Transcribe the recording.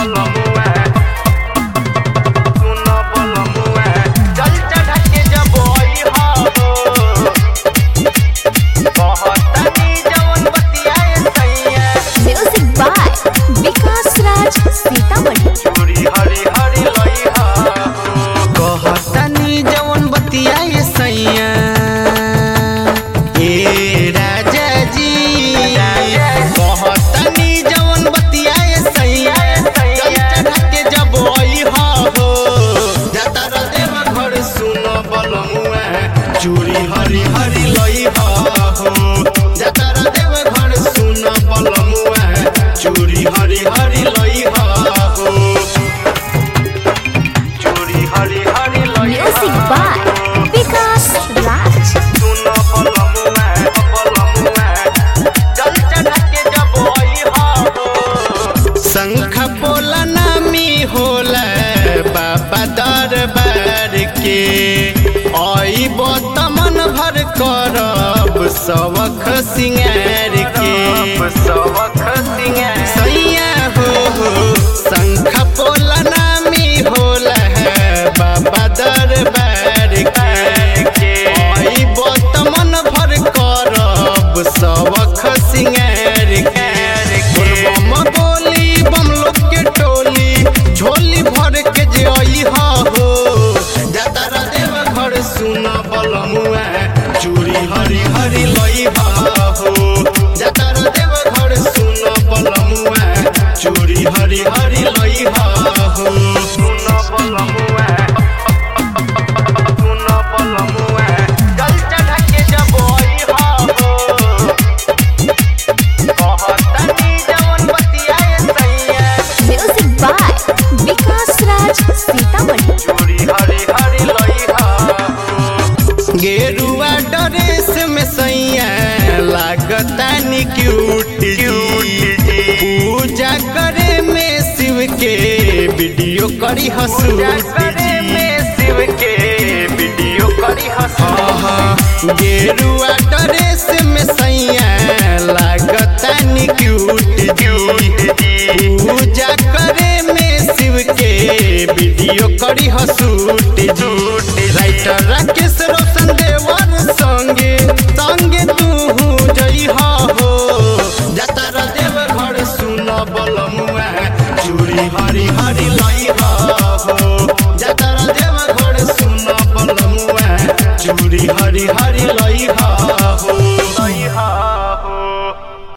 बलमुआ सुन बलमुआ चल चढ़ा के जब आई हो कहतनी जवन बतियाए सैया म्यूजिक बाय विकास राज सीतामढ़ी चूड़ी हरी हरी लइहा कहतनी जवन बतियाए सैया ए राजा जी कहतनी जवन बतियाए सैया चल चढ़ा के जब अइहा हो जाता देव घर सुन बलमुआ चूड़ी हरी हरी लइहा हो जाता देव घर सुन बलमुआ चूड़ी हरी हरी लइहा हो चूड़ी हरी हरी लइहा म्यूजिक बाय विकास राज सुन बलमुआ बलमुआ चल चढ़ा के जब अइहा हो शंख बोला नामी होला बाबा दरबार के अइब तमन भर करब सबख सिंगार के सबख सिंगार सैया हो हो शंख बोला नामी होला बाबा दरबार के अइब तमन भर करब सबख सिंगार के बम बोली बम लोग के टोली झोली भर के जे अइहा हो जाता देव घर सुन बलमुआ चूड़ी हरी हरी लइहा हो जाता देव घर सुन बलमुआ चूड़ी हरी हरी लइहा हो सुन बलमुआ सुन बलमुआ चल चढ़ा के जब अइहा हो कहतनी जवन बतियाए सैया म्यूजिक बाय विकास राज सीतामढ़ी चूड़ी हरी हरी लइहा गेरुआ ड्रेस में सैया लागता नि क्यूट जी पूजा करे में शिव के वीडियो करी हसू करे में शिव के वीडियो करी हसू गेरुआ ड्रेस में सैया लागता नि क्यूट जी